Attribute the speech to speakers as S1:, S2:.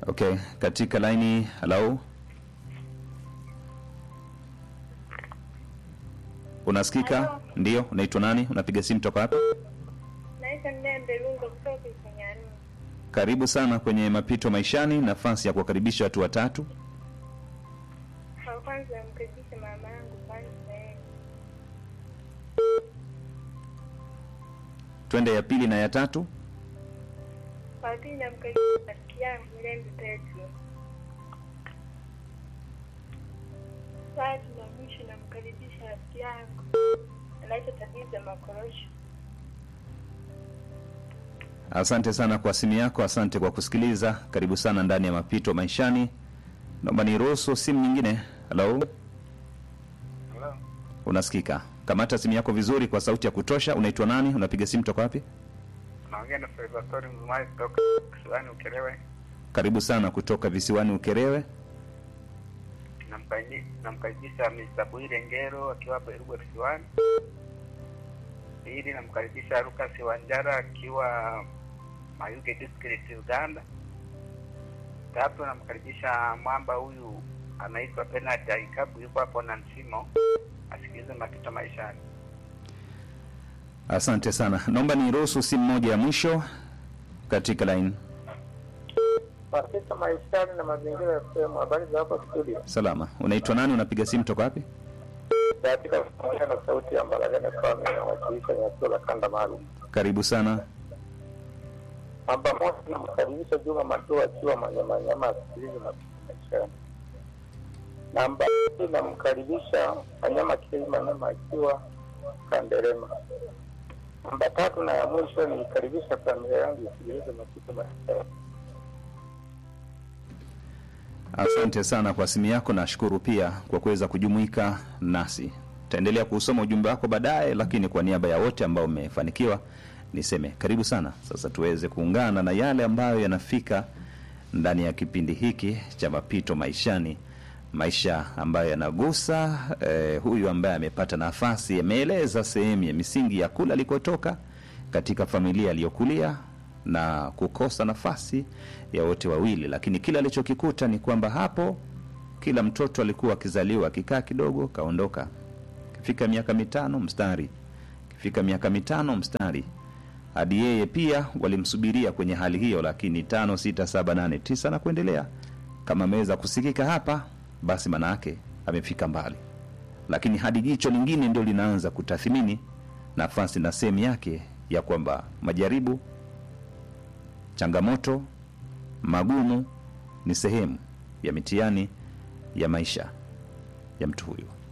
S1: Okay, katika laini halo, unasikika?
S2: Halo.
S1: Ndio, unaitwa nani? Unapiga simu toka hapa?
S2: Naitwa Mlembe Lungo kutoka Ikanyani.
S1: Karibu sana kwenye mapito maishani, nafasi ya kuwakaribisha watu watatu.
S2: Kwa kwanza namkaribisha mama yangu kwanza yeye.
S1: Twende ya pili na ya tatu.
S2: Kwa pili namkaribisha rafiki yangu Mlembe Petro. Tatu na mwisho namkaribisha rafiki yangu anaitwa Tabiza Makorosho.
S1: Asante sana kwa simu yako, asante kwa kusikiliza. Karibu sana ndani ya mapito maishani. Naomba niruhusu simu nyingine. Halo,
S3: Hello.
S1: unasikika? Kamata simu yako vizuri kwa sauti ya kutosha. Unaitwa nani? Unapiga simu toka wapi?
S3: Naongea na Salvatore Mzumai kutoka Kisiwani Ukerewe.
S1: Karibu sana kutoka visiwani Ukerewe.
S3: Namkaribisha namkaribisha Mr. Bwire Ngero akiwa hapa Irugwa Kisiwani. Pili namkaribisha Lucas Wanjara akiwa Mayuge District Uganda. Tatu namkaribisha mwamba huyu anaitwa Bernard Aikabu yuko hapo na Nsimo asikilize mapito maishani.
S1: Asante sana. Naomba niruhusu simu moja ya mwisho katika line.
S4: Mapito maishani na mazingira ya sehemu. Habari za hapo studio,
S1: Salama. Unaitwa nani? Unapiga simu toka wapi?
S4: katika kuongea na sauti ya Mbaragane Kwame inawakilisha nyakio la kanda maalum.
S1: Karibu sana.
S4: Namba moja, namkaribisha Juma Matua akiwa Manyamanyama asikilize mapito maishani. Namba mbili, namkaribisha Manyama Kili Manyama akiwa Kanderema. Namba tatu na ya mwisho, nikaribisha familia yangu isikilize mapito maishani.
S1: Asante sana kwa simu yako, nashukuru pia kwa kuweza kujumuika nasi. Taendelea kusoma ujumbe wako baadaye, lakini kwa niaba ya wote ambao mmefanikiwa niseme karibu sana. Sasa tuweze kuungana na yale ambayo yanafika ndani ya kipindi hiki cha mapito maishani, maisha ambayo yanagusa eh, huyu ambaye amepata nafasi, ameeleza sehemu ya misingi ya kula alikotoka katika familia aliyokulia na kukosa nafasi ya wote wawili, lakini kile alichokikuta ni kwamba hapo kila mtoto alikuwa akizaliwa akikaa kidogo kaondoka, kifika miaka mitano mstari, kifika miaka mitano mstari, hadi yeye pia walimsubiria kwenye hali hiyo, lakini tano, sita, saba, nane, tisa na kuendelea. Kama ameweza kusikika hapa, basi maana yake amefika mbali, lakini hadi jicho lingine ndio linaanza kutathmini nafasi na sehemu yake ya kwamba majaribu changamoto magumu ni sehemu ya mitihani ya maisha ya mtu huyu